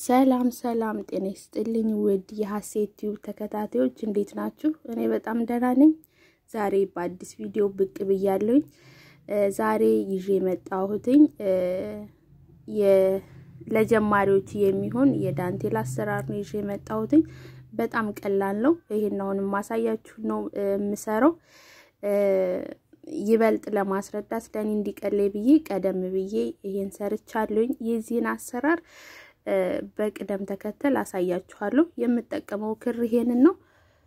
ሰላም ሰላም፣ ጤና ይስጥልኝ ውድ የሀሴት ቲዩብ ተከታታዮች እንዴት ናችሁ? እኔ በጣም ደህና ነኝ። ዛሬ በአዲስ ቪዲዮ ብቅ ብያለሁኝ። ዛሬ ይዤ የመጣሁትኝ ለጀማሪዎች የሚሆን የዳንቴል አሰራር ነው ይዤ የመጣሁትኝ። በጣም ቀላል ነው። ይሄን አሁን የማሳያችሁ ነው የምሰራው። ይበልጥ ለማስረዳት ለእኔ እንዲቀለኝ ብዬ ቀደም ብዬ ይሄን ሰርቻለሁኝ። የዚህን አሰራር በቅደም ተከተል አሳያችኋለሁ። የምጠቀመው ክር ይሄንን ነው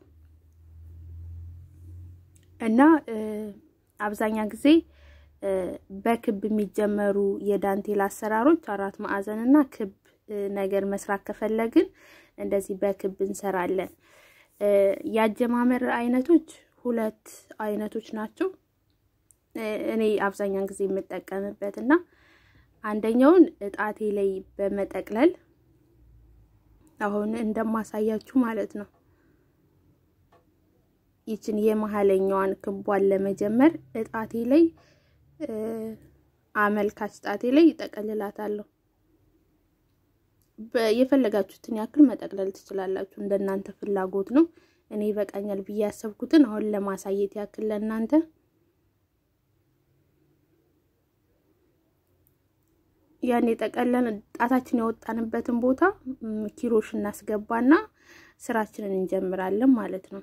እና አብዛኛ ጊዜ በክብ የሚጀመሩ የዳንቴል አሰራሮች አራት ማዕዘን እና ክብ ነገር መስራት ከፈለግን እንደዚህ በክብ እንሰራለን። የአጀማመር አይነቶች ሁለት አይነቶች ናቸው። እኔ አብዛኛውን ጊዜ የምጠቀምበት እና አንደኛውን እጣቴ ላይ በመጠቅለል አሁን እንደማሳያችሁ ማለት ነው። ይችን የመሀለኛዋን ክቧን ለመጀመር እጣቴ ላይ አመልካች ጣቴ ላይ ይጠቀልላታለሁ። የፈለጋችሁትን ያክል መጠቅለል ትችላላችሁ፣ እንደናንተ ፍላጎት ነው። እኔ ይበቃኛል ብዬ ያሰብኩትን አሁን ለማሳየት ያክል ለእናንተ ያን የጠቀለን ጣታችን ያወጣንበትን ቦታ ኪሮሽ እናስገባና ስራችንን እንጀምራለን ማለት ነው።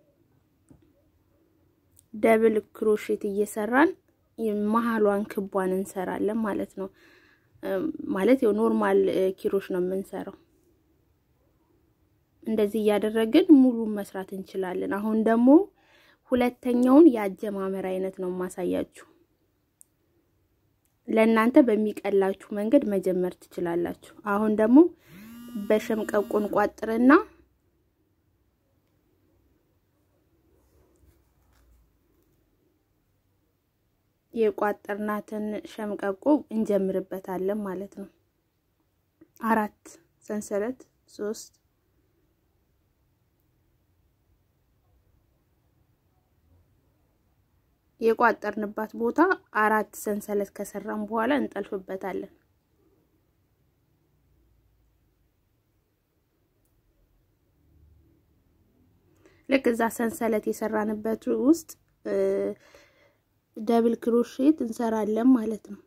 ደብል ክሮሼት እየሰራን መሀሏን ክቧን እንሰራለን ማለት ነው። ማለት ያው ኖርማል ኪሮሽ ነው የምንሰራው። እንደዚህ እያደረግን ሙሉ መስራት እንችላለን። አሁን ደግሞ ሁለተኛውን የአጀማመር አይነት ነው የማሳያችሁ። ለእናንተ በሚቀላችሁ መንገድ መጀመር ትችላላችሁ። አሁን ደግሞ በሸምቀቆን ቋጥርና የቋጠርናትን ሸምቀቆ እንጀምርበታለን ማለት ነው። አራት ሰንሰለት ሶስት የቋጠርንባት ቦታ አራት ሰንሰለት ከሰራን በኋላ እንጠልፍበታለን። ልክ እዛ ሰንሰለት የሰራንበት ውስጥ ደብል ክሮሼት እንሰራለን ማለት ነው።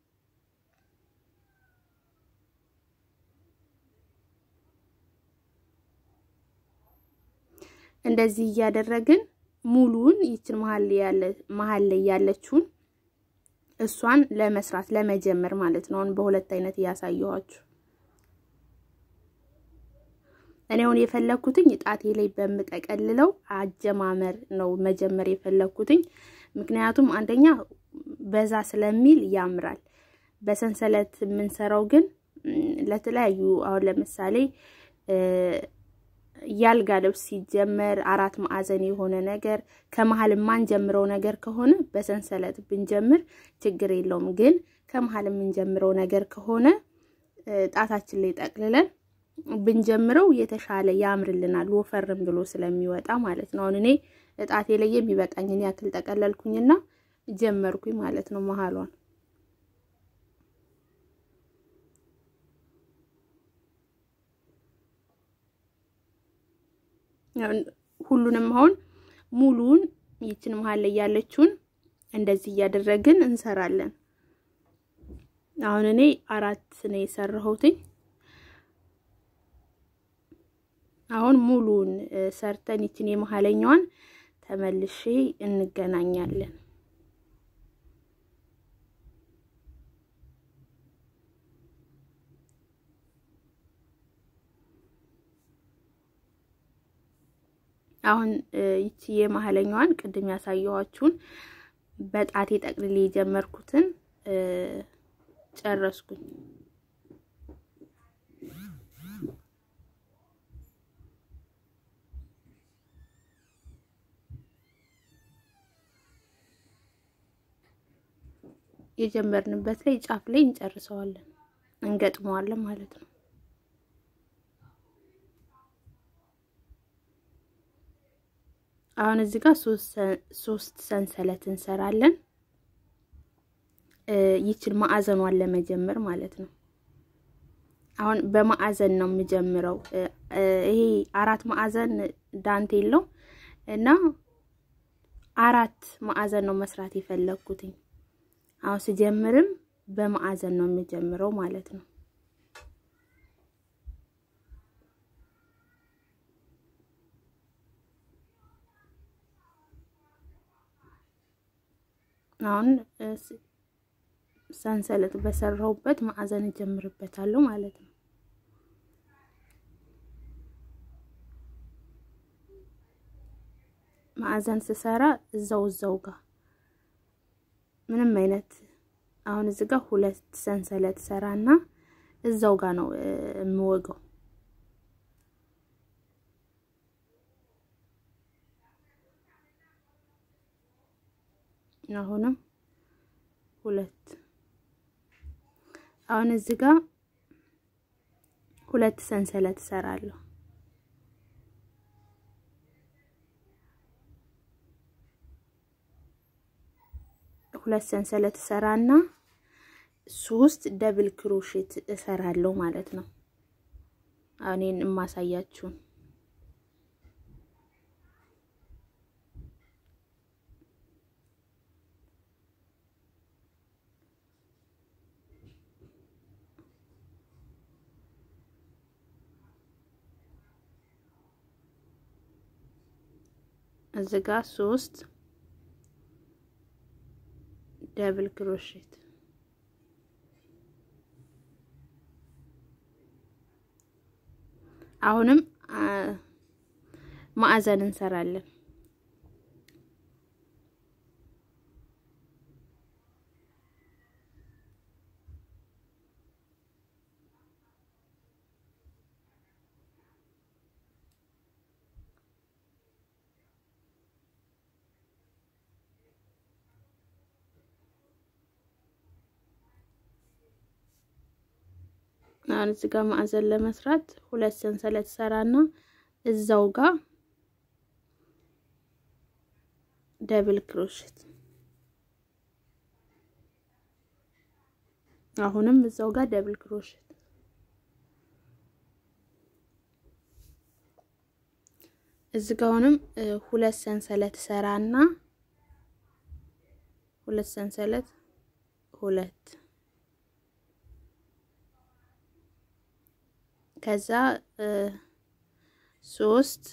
እንደዚህ እያደረግን ሙሉውን ይችን መሀል ላይ ያለችውን እሷን ለመስራት ለመጀመር ማለት ነው። አሁን በሁለት አይነት እያሳየኋችሁ እኔ አሁን የፈለኩትኝ ጣቴ ላይ በምጠቀልለው አጀማመር ነው መጀመር የፈለኩትኝ። ምክንያቱም አንደኛ በዛ ስለሚል ያምራል። በሰንሰለት የምንሰራው ግን ለተለያዩ አሁን ለምሳሌ ያልጋ ልብስ ሲጀመር አራት ማዕዘን የሆነ ነገር ከመሀል የማንጀምረው ነገር ከሆነ በሰንሰለት ብንጀምር ችግር የለውም። ግን ከመሀል የምንጀምረው ነገር ከሆነ ጣታችን ላይ ጠቅልለን ብንጀምረው የተሻለ ያምርልናል፣ ወፈርም ብሎ ስለሚወጣ ማለት ነው። አሁን እኔ እጣቴ ላይ የሚበቃኝን ያክል ጠቀለልኩኝና ጀመርኩኝ ማለት ነው መሀሏን ሁሉንም አሁን ሙሉውን ይችን መሀል ላይ ያለችውን እንደዚህ እያደረግን እንሰራለን። አሁን እኔ አራት ነው የሰራሁትኝ። አሁን ሙሉውን ሰርተን ይችን የመሀለኛዋን ተመልሼ እንገናኛለን። አሁን ይቺ የመሀለኛዋን ቅድም ያሳየኋችሁን በጣቴ ጠቅልሌ የጀመርኩትን ጨረስኩኝ። የጀመርንበት ላይ ጫፍ ላይ እንጨርሰዋለን፣ እንገጥመዋለን ማለት ነው። አሁን እዚህ ጋር ሶስት ሰንሰለት እንሰራለን። ይችን ማዕዘኗን ለመጀመር ማለት ነው። አሁን በማዕዘን ነው የምጀምረው። ይሄ አራት ማዕዘን ዳንቴል ነው እና አራት ማዕዘን ነው መስራት የፈለግኩትኝ። አሁን ስጀምርም በማዕዘን ነው የምጀምረው ማለት ነው። አሁን ሰንሰለት በሰራሁበት ማዕዘን እጀምርበታለሁ ማለት ነው። ማዕዘን ስሰራ እዛው እዛው ጋር ምንም አይነት አሁን እዚህ ጋር ሁለት ሰንሰለት ሰራና እዛው ጋር ነው የምወገው። አሁንም ሁለት አሁን እዚህ ጋር ሁለት ሰንሰለት እሰራለሁ። ሁለት ሰንሰለት እሰራና ሶስት ደብል ክሮሼት እሰራለሁ ማለት ነው። አሁን ይሄን የማሳያችሁን እዚህ ጋር ሶስት ደብል ክሮሼት አሁንም ማዕዘን እንሰራለን። አሁን እዚህ ጋር ማዕዘን ለመስራት ሁለት ሰንሰለት ሰራና እዛው ጋር ደብል ክሮሼት አሁንም እዛው ጋር ደብል ክሮሼት እዚህ ጋር አሁንም ሁለት ሰንሰለት ሰራና ሁለት ሰንሰለት ሁለት ከዛ ሶስት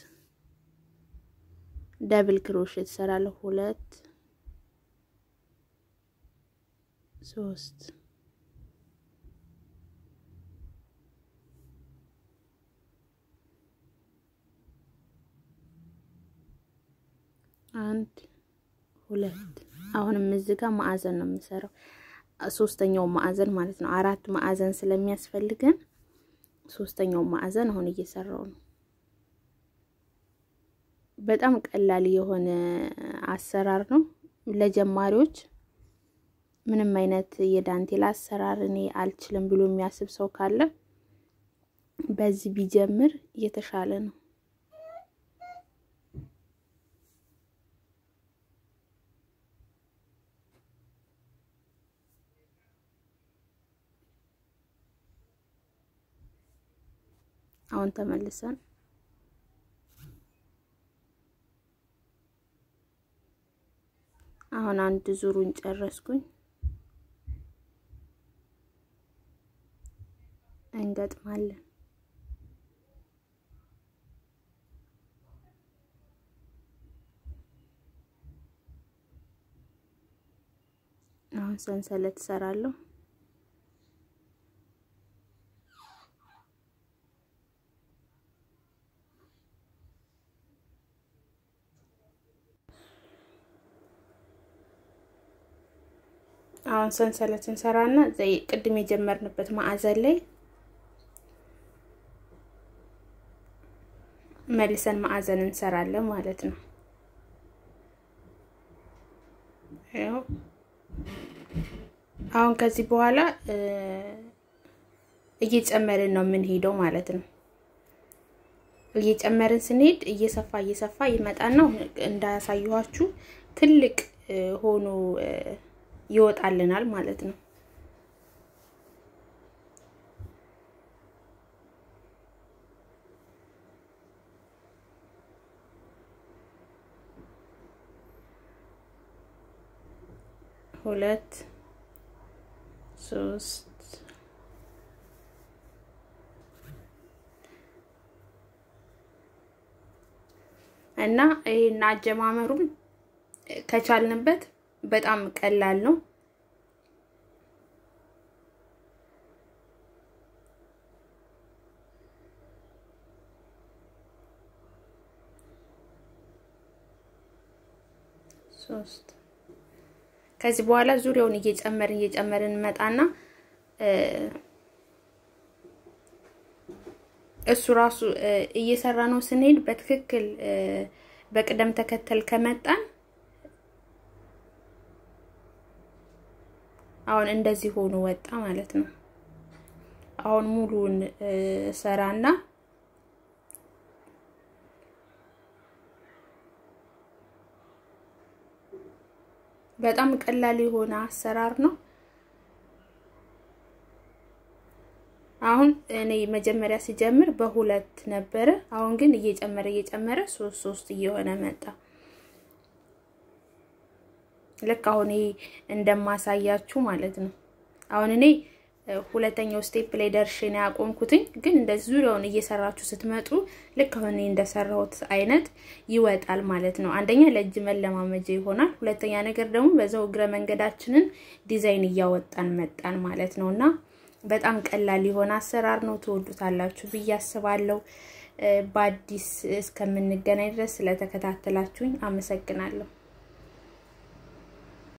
ደብል ክሮሼት እሰራለሁ። ሁለት ሶስት አንድ ሁለት። አሁንም እዚህ ጋር ማዕዘን ነው የምሰራው፣ ሶስተኛው ማዕዘን ማለት ነው። አራት ማዕዘን ስለሚያስፈልገን ሶስተኛው ማዕዘን አሁን እየሰራው ነው። በጣም ቀላል የሆነ አሰራር ነው ለጀማሪዎች። ምንም አይነት የዳንቴል አሰራር እኔ አልችልም ብሎ የሚያስብ ሰው ካለ በዚህ ቢጀምር የተሻለ ነው። አሁን ተመልሰን አሁን አንድ ዙሩን ጨረስኩኝ። እንገጥማለን። አሁን ሰንሰለት እሰራለሁ። አሁን ሰንሰለት እንሰራና ዘይ ቅድም የጀመርንበት ማዕዘን ላይ መልሰን ማዕዘን እንሰራለን ማለት ነው። ያው አሁን ከዚህ በኋላ እየጨመርን ነው የምንሄደው ማለት ነው። እየጨመርን ስንሄድ እየሰፋ እየሰፋ ይመጣና እንዳያሳየኋችሁ ትልቅ ሆኖ ይወጣልናል ማለት ነው። ሁለት ሶስት እና ይሄን አጀማመሩም ከቻልንበት በጣም ቀላል ነው። ሶስት ከዚህ በኋላ ዙሪያውን እየጨመርን እየጨመርን እንመጣና እሱ ራሱ እየሰራ ነው ስንሄድ በትክክል በቅደም ተከተል ከመጣን አሁን እንደዚህ ሆኖ ወጣ ማለት ነው። አሁን ሙሉውን ሰራና በጣም ቀላል የሆነ አሰራር ነው። አሁን እኔ መጀመሪያ ሲጀምር በሁለት ነበረ። አሁን ግን እየጨመረ እየጨመረ ሶስት ሶስት እየሆነ መጣ። ልክ አሁን ይሄ እንደማሳያችሁ ማለት ነው። አሁን እኔ ሁለተኛው ስቴፕ ላይ ደርሼ ነው ያቆምኩትኝ። ግን እንደዚህ ዙሪያውን እየሰራችሁ ስትመጡ ልክ አሁን እኔ እንደሰራሁት አይነት ይወጣል ማለት ነው። አንደኛ ለእጅ መለማመጃ ይሆናል። ሁለተኛ ነገር ደግሞ በዛው እግረ መንገዳችንን ዲዛይን እያወጣን መጣን ማለት ነው እና በጣም ቀላል የሆነ አሰራር ነው። ትወዱታላችሁ ብዬ አስባለሁ። በአዲስ እስከምንገናኝ ድረስ ስለተከታተላችሁኝ አመሰግናለሁ።